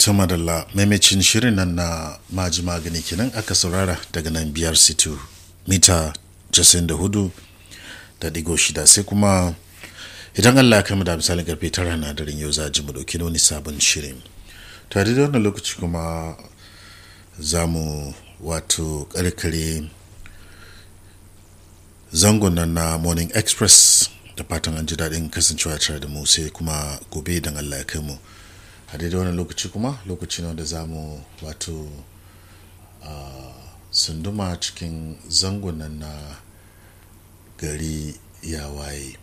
ta madalla maimacin shirin nan na maji magani kenan aka saurara daga nan biyar situ mita 94 da digo shida sai kuma idan allah ya kama da misalin karfe tara na daren yau za ji mu dauki wani sabon shirin tare da wannan lokaci kuma za mu wato karkare zangon nan na morning express da fatan an ji daɗin kasancewa tare da mu sai kuma gobe idan allah ya kai mu a daidai wannan lokaci kuma lokaci ne da za mu wato sunduma cikin zangon nan na gari ya waye